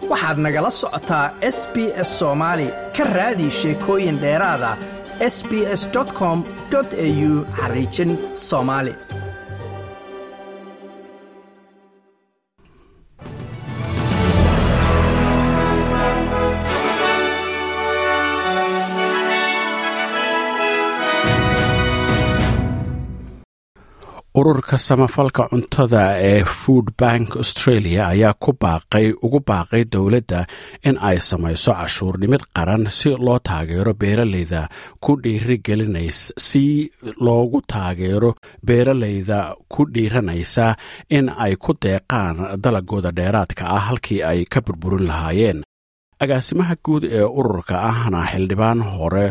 waxaad nagala socotaa s b s soomaali ka raadi sheekooyin dheeraada s b s com au xariijin soomaali ururka samafalka cuntada ee food bank australia ayaa ku baaqay ugu baaqay dowladda in ay samayso cashuurnimid qaran si loo taageero beeraleyda ku dhiirigelinays si loogu taageero beeraleyda ku dhiiranaysa in ay ku deeqaan dalagooda dheeraadka ah halkii ay ka burburin lahaayeen agaasimaha guud ee ururka ahna xildhibaan hore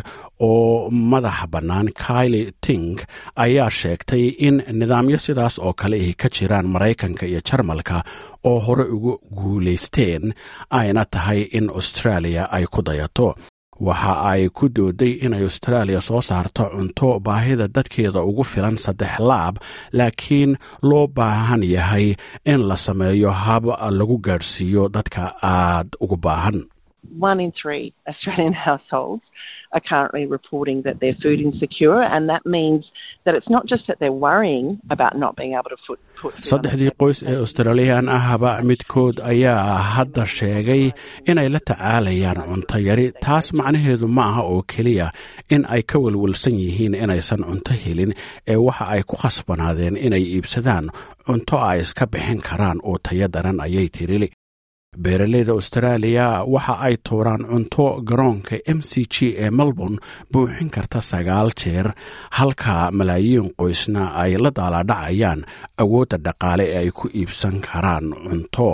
oo madaxa bannaan kaili ting ayaa sheegtay in nidaamyo sidaas oo kale ay ka jiraan maraykanka iyo jarmalka oo hore ugu guulaysteen ayna tahay in australia ay ku dayato waxa ay ku dooday inay austraaliya soo saarto cunto baahida dadkeeda ugu filan saddex laab laakiin loo baahan yahay in la sameeyo hab lagu gaadhsiiyo dadka aad ugu baahan one in three Australian households are currently reporting that they're food insecure, and that means that it's not just that they're worrying about not being able to put. saddexdii qoys ee australiyan ahba midkood ayaa hadda sheegay inay la tacaalayaan cunto yari taas macnaheedu ma aha oo keliya in ay ka welwelsan yihiin inaysan cunto helin ee waxa ay ku khasbanaadeen inay iibsadaan cunto ay iska bixin karaan oo tayo daran ayay tirili beeraleyda austraaliya waxa ay tuuraan cunto garoonka m c g ee melbourne buuxin karta sagaal jeer halka malaayiin qoysna ay la daalaadhacayaan awoodda dhaqaale ee ay ku iibsan karaan cunto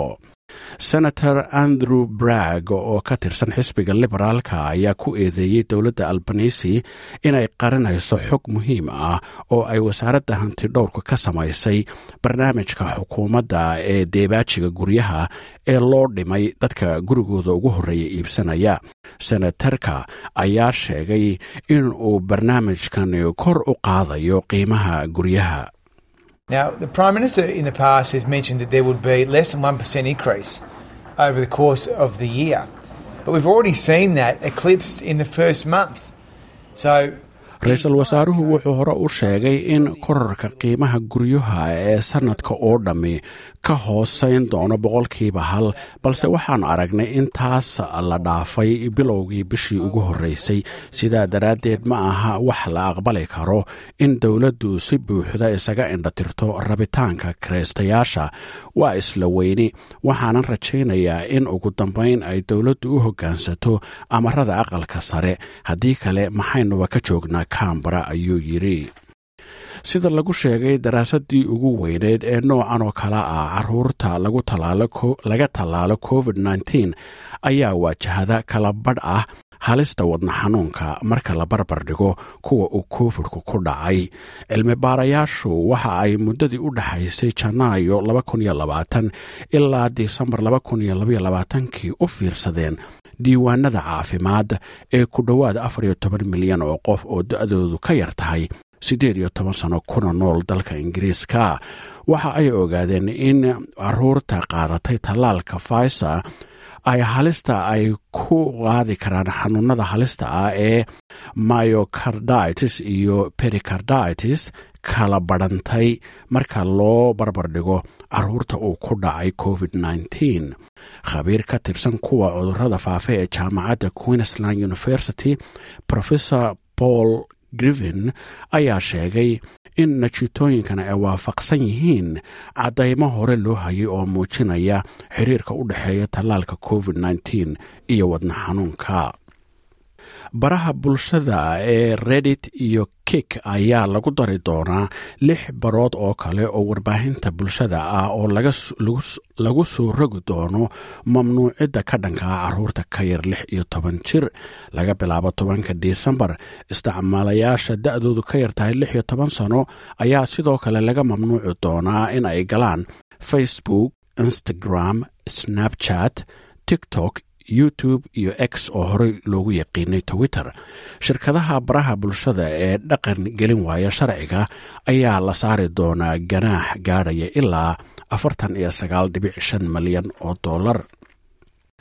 senator andrew bragg oo ka tirsan xisbiga liberaalka ayaa ku eedeeyey dowladda albanisi inay qarinayso xog muhiim ah oo ay wasaaradda hantidhowrka ka samaysay barnaamijka xukuumadda ee deebaajiga guryaha ee loo dhimay dadka gurigooda ugu horreeya iibsanaya senatarka ayaa sheegay in uu barnaamijkani kor u qaadayo qiimaha guryaha Now, the Prime Minister in the past has mentioned that there would be less than 1% increase over the course of the year. But we've already seen that eclipsed in the first month. So ra-iisul wasaaruhu wuxuu hore u sheegay in korarka qiimaha guryaha ee sannadka oo dhammi ka hooseyn doono boqolkiiba hal balse waxaan aragnay in taas la dhaafay bilowgii bishii ugu horreysay sidaa daraaddeed ma aha wax la aqbali karo in dowladdu si buuxda isaga indhatirto rabitaanka kiraystayaasha waa isla weyni waxaanan rajaynayaa in ugu dambayn ay dowladdu u hoggaansato amarada aqalka sare haddii kale maxaynuba ka joognaa kambara ayuu yidhi sida lagu sheegay daraasadii ugu weyneyd ee noocan oo kale ah caruurta laga tallaalo covid nteen ayaa waajahada kala badh ah halista wadna xanuunka marka la barbar dhigo kuwa uu covidku ku dhacay cilmi baarayaashu waxa ay muddadii u dhexaysay janaayo ilaa disembar kii u fiirsadeen diiwaanada caafimaad ee ku dhowaad afar iyo toban milyan oo qof oo da-doodu ka yar tahay siddeed iyo toban sano kuna nool dalka ingiriiska waxa ay ogaadeen in caruurta qaadatay tallaalka faisa ay halista ay ku qaadi karaan xanuunada halista ah ee myocarditis iyo pericarditis kala badhantay marka loo barbar dhigo caruurta uu ku dhacay covid nteen khabiir ka tirsan kuwa cudurada faafa ee jaamacadda queensland university professor paul griven ayaa sheegay in najitooyinkana ay waafaqsan yihiin caddaymo hore loo hayay oo muujinaya xiriirka u dhexeeya tallaalka covid nteen iyo wadna xanuunka baraha bulshada ee reddit iyo kik ayaa lagu dari doonaa lix barood oo kale oo warbaahinta bulshada ah oo lagu soo rogi doono mamnuucidda ka dhankaa caruurta ka yar lix iyo toban jir laga bilaabo tobanka disembar isticmaalayaasha da-doodu ka yar tahay lix iyo toban sano ayaa sidoo kale laga mamnuuci doonaa in ay galaan facebook instagram snapchat tiktok youtube iyo x oo horey loogu yaqiinay twitter shirkadaha baraha bulshada ee dhaqan gelin waaya sharciga ayaa la saari doonaa ganaax gaadhaya ilaa afartan iyo sagaal dhibic shan malyan oo dollar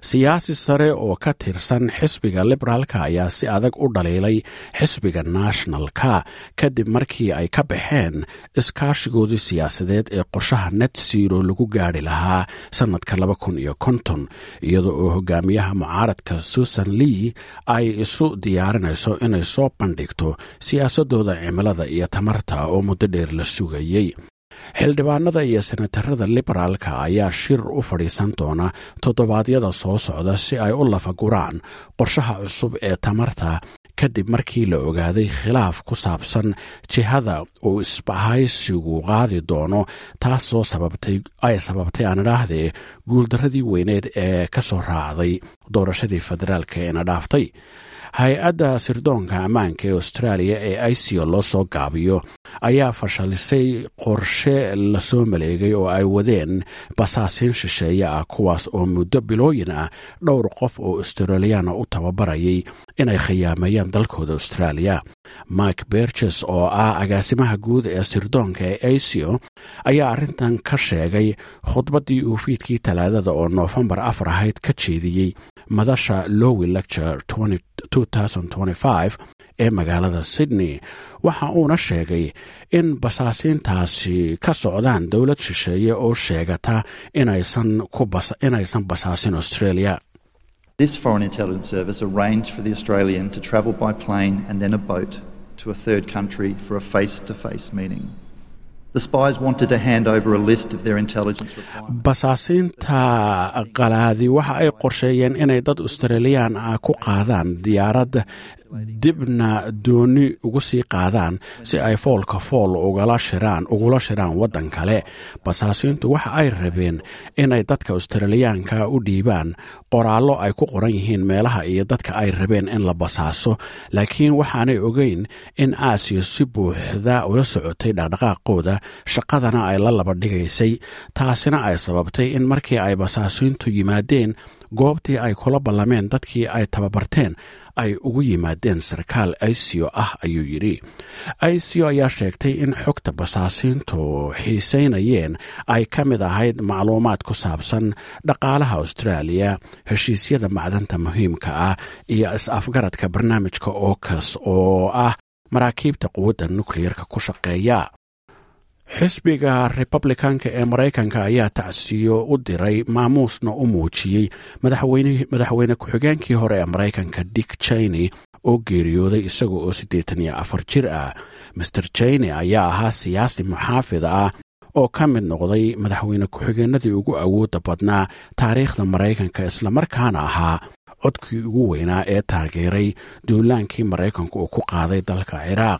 siyaasi sare oo ka tirsan xisbiga liberaalka ayaa si adag u dhaliilay xisbiga nationalka kadib markii ay ka baxeen iskaashigoodii siyaasadeed ee qorshaha net zero lagu gaari lahaa sannadka laba kun iyo konton iyada oo hogaamiyaha mucaaradka susan lee ay isu diyaarinayso inay soo bandhigto siyaasadooda cimilada iyo tamarta oo muddo dheer la sugayey xildhibaanada iyo senatarada liberaalka ayaa shir u fadhiisan doona toddobaadyada soo socda si ay u lafaguraan qorshaha cusub ee tamarta kadib markii la ogaaday khilaaf ku saabsan jihada uu isbahaysigu qaadi doono taasoo ay sababtay aan idhaahdee guuldaradii weyneed ee ka soo raacday doorashadii federaalka eena dhaaftay hay-adda sirdoonka ammaanka ee austraaliya ee ico loo soo gaabiyo ayaa fashalisay qorshe lasoo maleegay oo ay wadeen basaasiin shisheeye ah kuwaas oo muddo bilooyin ah dhowr qof oo australiyaana u tababarayay inay khiyaameeyaan dalkooda austraaliya mike berges oo ah agaasimaha guud ee sirdoonka ee ico ayaa arrintan ka sheegay khudbaddii uu fiidkii talaadada oo noofembar afar ahayd ka jeediyey madasha lowi lecture ee magaalada sydney waxa uuna sheegay in basaasiintaasi ka socdaan dowlad shisheeye oo sheegata inaysan basaasin australia This Foreign Intelligence Service arranged for the Australian to travel by plane and then a boat to a third country for a face to face meeting. The spies wanted to hand over a list of their intelligence requirements. basaasiinta qalaadi waxa ay qorsheeyeen inay dad australiyaan ah ku qaadaan diyaarad dibna dooni ugu sii qaadaan si ay foolka fool ugula shiraan ugula shiraan waddan kale basaasiintu waxa ay rabeen inay dadka australiyaanka u dhiibaan qoraallo ay ku qoran yihiin meelaha iyo dadka ay rabeen in la basaaso laakiin waxaanay ogeyn in aasiya si buuxda ula socotay dhaqdhaqaaqooda shaqadana ay la laba dhigaysay taasina ay sababtay in markii ay basaasiintu yimaadeen goobtii ay kula ballameen dadkii ay tababarteen ay ugu yimaadeen sarkaal ico ah ayuu yidhi ico ayaa sheegtay in xogta basaasiintu xiiseynayeen ay ka mid ahayd macluumaad ku saabsan dhaqaalaha austraaliya heshiisyada macdanta muhiimka ah iyo is-afgaradka barnaamijka okas oo ah maraakiibta quwadda nukliyerka ku shaqeeya xisbiga republicanka ee maraykanka ayaa tacsiyo u diray maamuusna u muujiyey madaxweyne ku-xigeenkii hore ee maraykanka dick cheney oo geeriyooday isaga oo siddeetan iyo afar jir ah master cheney ayaa ahaa siyaasi muxaafid ah oo ka mid noqday madaxweyne ku-xigeenadii ugu awoodda badnaa taariikhda maraykanka islamarkaana ahaa codkii ugu weynaa ee taageeray duulaankii maraykanku uu ku qaaday dalka ciraaq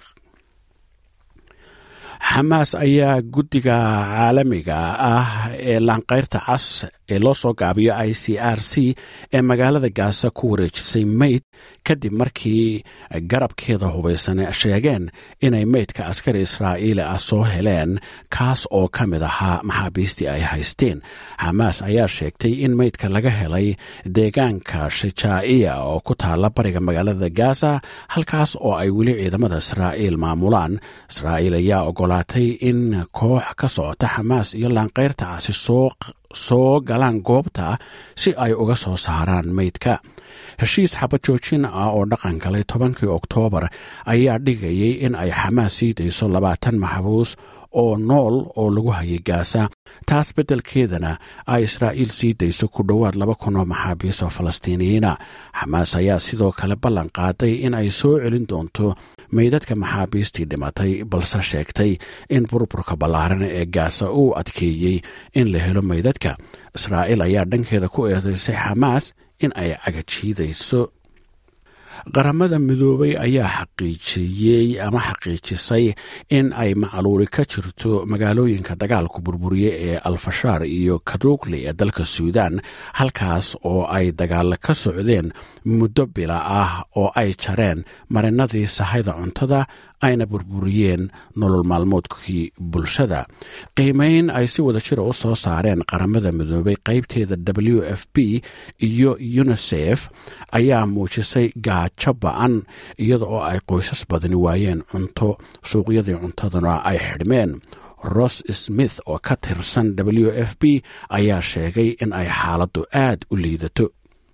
xamaas ayaa guddiga caalamiga ah ee laanqayrta cas ee loo soo gaabiyo i c r c ee magaalada gaasa ku wareejisay meyd kadib markii garabkeeda hubaysan sheegeen inay meydka askari israa'iili ah soo heleen kaas oo ka mid ahaa maxaabiistii ay haysteen xamaas ayaa sheegtay in meydka laga helay deegaanka shajaa'iya oo ku taala bariga magaalada gaza halkaas oo ay weli ciidamada israa'iil maamulaan israa'iil ayaa ogolaatay in koox ka socota xamaas iyo laanqayrta casi soo soo galaan goobta si ay uga soo saaraan meydka heshiis xabajoojin ah oo dhaqan galay tobankii oktoobar ayaa dhigayay in ay xamaas sii dayso labaatan maxbuus oo nool oo lagu hayay gaasa taas beddelkeedana ay israa'iil sii dayso ku dhowaad laba kun oo maxaabiis oo falastiiniyiina xamaas ayaa sidoo kale ballan qaaday in ay soo celin doonto meydadka maxaabiistii dhimatay balse sheegtay in burburka ballaaran ee gaasa uu adkeeyey in la helo meydadka israa'iil ayaa dhankeeda ku eedaysay xamaas in ay cagajiidayso qaramada midoobay ayaa xaqiijiyey ama xaqiijisay in ay macluuli ka jirto magaalooyinka dagaalku burburiye ee alfashaar iyo kadugli ee dalka suudan halkaas oo ay dagaalo ka socdeen muddo bila ah oo ay jareen marinadii sahayda cuntada ayna burburiyeen nolol maalmoodkii bulshada qiimeyn ay si wada jira u soo saareen qaramada midoobay qaybteeda w f b iyo unisef ayaa muujisay gaajo ba-an iyada oo ay qoysas badani waayeen cunto suuqyadii cuntaduna ay xidhmeen ross smith oo ka tirsan w f b ayaa sheegay in ay xaaladdu aad u liidato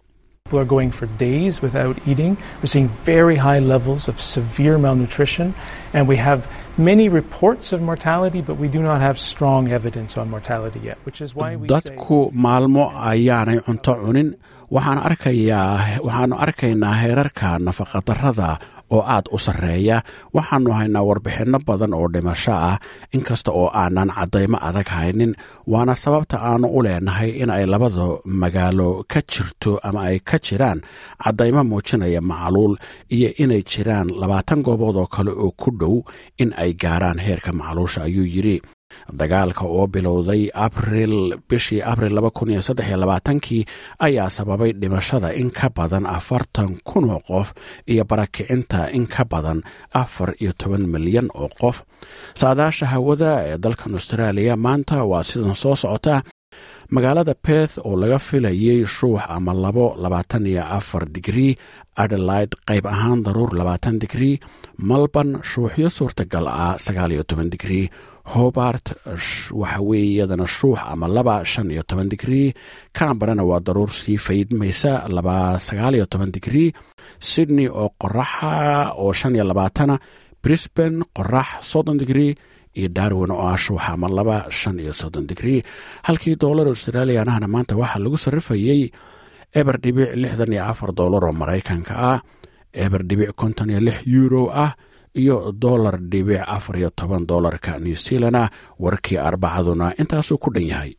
People are going for days without eating. We're seeing very high levels of severe malnutrition, and we have many reports of mortality, but we do not have strong evidence on mortality yet, which is why we say. dadku maalmo ayaanay cunto cunin waxaan arkayaa waxaannu arkaynaa heerarka nafaqadarrada oo aad u sarreeya waxaannu haynaa warbixinno badan oo dhimasho ah inkasta oo aanan caddaymo adag haynin waana sababta aannu u leenahay in ay labada magaalo ka jirto ama ay ka jiraan caddaymo muujinaya macluul iyo inay jiraan labaatan goobood oo kale oo ku dhow in ay gaaraan heerka macluusha ayuu yidhi dagaalka oo bilowday abril bishii abril kii ayaa sababay dhimashada in ka badan afartan kun oo qof iyo barakicinta in ka badan afar iyo toban milyan oo qof saadaasha hawada ee dalkan austraaliya maanta waa sidan soo socota magaalada beth oo laga filayay shuux ama labo labaatan iyo afar digrii adelaide qayb ahaan daruur labaatan digrii malborn shuuxyo suurtagal ah sagaal iyo toban digrii hobart waxa weeye iyadana shuux ama laba shan iyo toban digrii camberana waa daruur sii faydmaysa laba sagaal iyo toban digrii sydney oo qoraxa oo shan iyo labaatana brisbane qorax soddon digrii iyo darwin oo ah shuuxa ama laba shan iyo soddon digrii halkii doolar australianahana maanta waxaa lagu sarrifayey eber dhibic lixdan iyo afar doolar oo maraykanka ah eber dhibic konton iyo lix euro ah iyo dolar dhibic afar iyo toban doolarka new zealand ah warkii arbacaduna intaasuu ku dhan yahay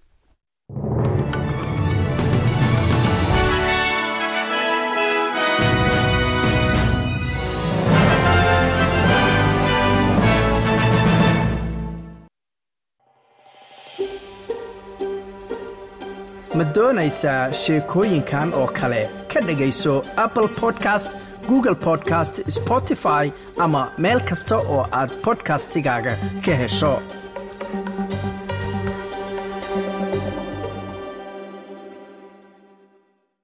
ma doonaysaa sheekooyinkan oo kale ka dhegayso apple podcast google podcast spotify ama meel kasta oo aad bodkastigaaga ka hesho